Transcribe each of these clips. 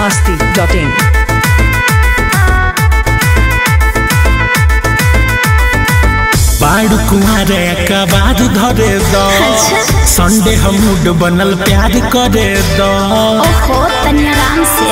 masti.in. बाड़ कुआरे का बाद धरे दो संडे हम मूड बनल प्यार करे दो ओहो तनी आराम से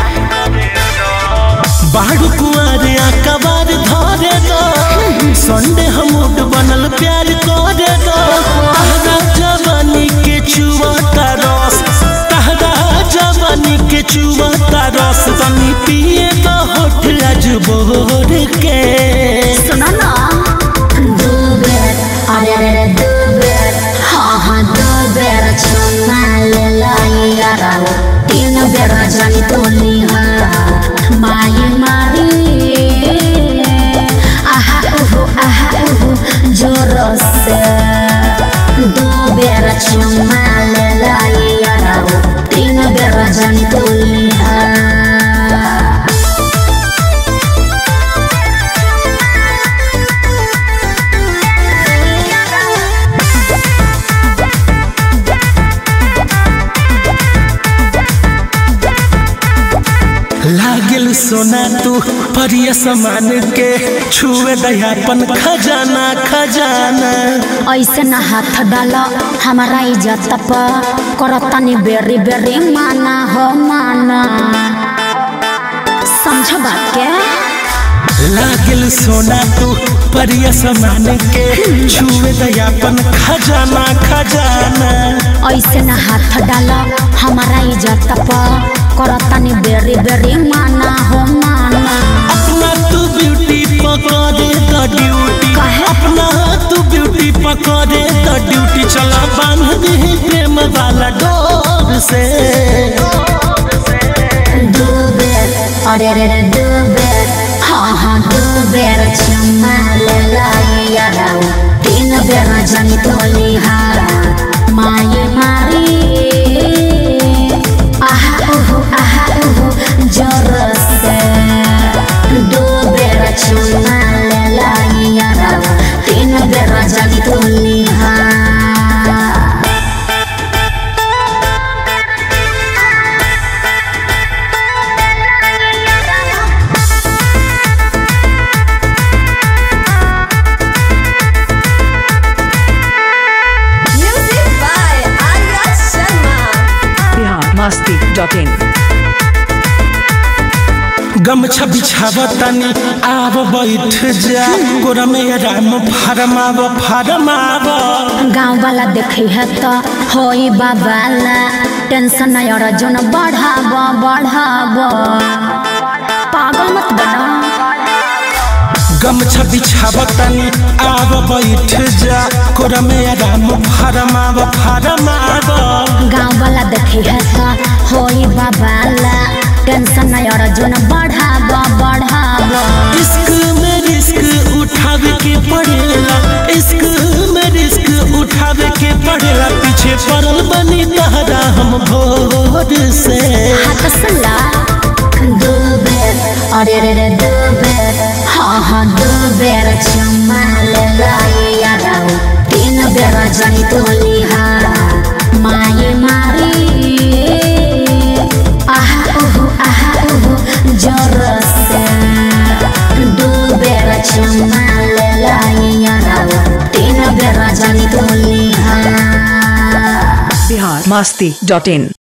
बाड़ कुआरे का बाद धरे दो संडे हम मूड बनल प्यार करे दो तहरा जवानी के चुवता रस तहरा जवानी के चुवता रस तनी पिए दो होठ आज बोर के सुनो ना दो बेर अरे रे रे दो बेर हाँ हाँ दो बेर चुना ले लाई यारा तीन बेर जानी तोली हाँ माई मारी आहा उहु आहा उहु जोर से दो बेर चुना ले लाई यारा तीन बेर जानी तोली हाँ लागल सोना तू परिय समान के छुए दयापन खजाना खजाना ऐसे न हाथ डाल हमारा इज्जत पर करतनी बेरी बेरी माना हो माना समझ बात के लागल सोना तू परिय समान के छुए दयापन खजाना खजाना ऐसे न हाथ डाल हमारा इज्जत पर करतनी बेरी बेरी माना हो माना अपना तू ब्यूटी पकड़े द ड्यूटी काहे? अपना तू ब्यूटी पकड़े द ड्यूटी चला बांध दे प्रेम वाला डोर से दो बेर अरे रे रे दो बेर हाँ हाँ दो बेर चुम्मा ले लाई यारा तीन बेर जानी तोली हारा माये मारी आहा उहु आहा उहु जोर से दो बेर चुम्मा ले लाई यारा तीन बेर जानी तोली हारा Music by Arya Sharma. Bihar masti.in. गमछा बिछावतनी आब बैठ जा गोरा में राम फरमाव फरमाव गाँव वाला देखे है तो होई बाबाला टेंशन नहीं और जोन बढ़ाब बढ़ाब पागल मत बना गमछा बिछावतनी आब बैठ जा गोरा में राम फरमाव फरमाव गाँव वाला देखे है तो होई बाबाला टेंशन नहीं और जोन बढ़ाब बढ़ाब इश्क में रिस्क उठावे के पड़ेला इश्क में रिस्क उठावे के पड़ेला पीछे पड़ल बनी तहरा हम भोर से हाथ सला दो बेर अरे रे रे दो बेर हाँ हाँ दो बेर चुम्मा ले लाई यारा तीन बेर जानी तोली हारा माये मारी आहा उहु आहा उहु जोर से दो बेर चुम्मा ले लाई यारा तीन बेर जानी तोली हारा Bihar masti.in.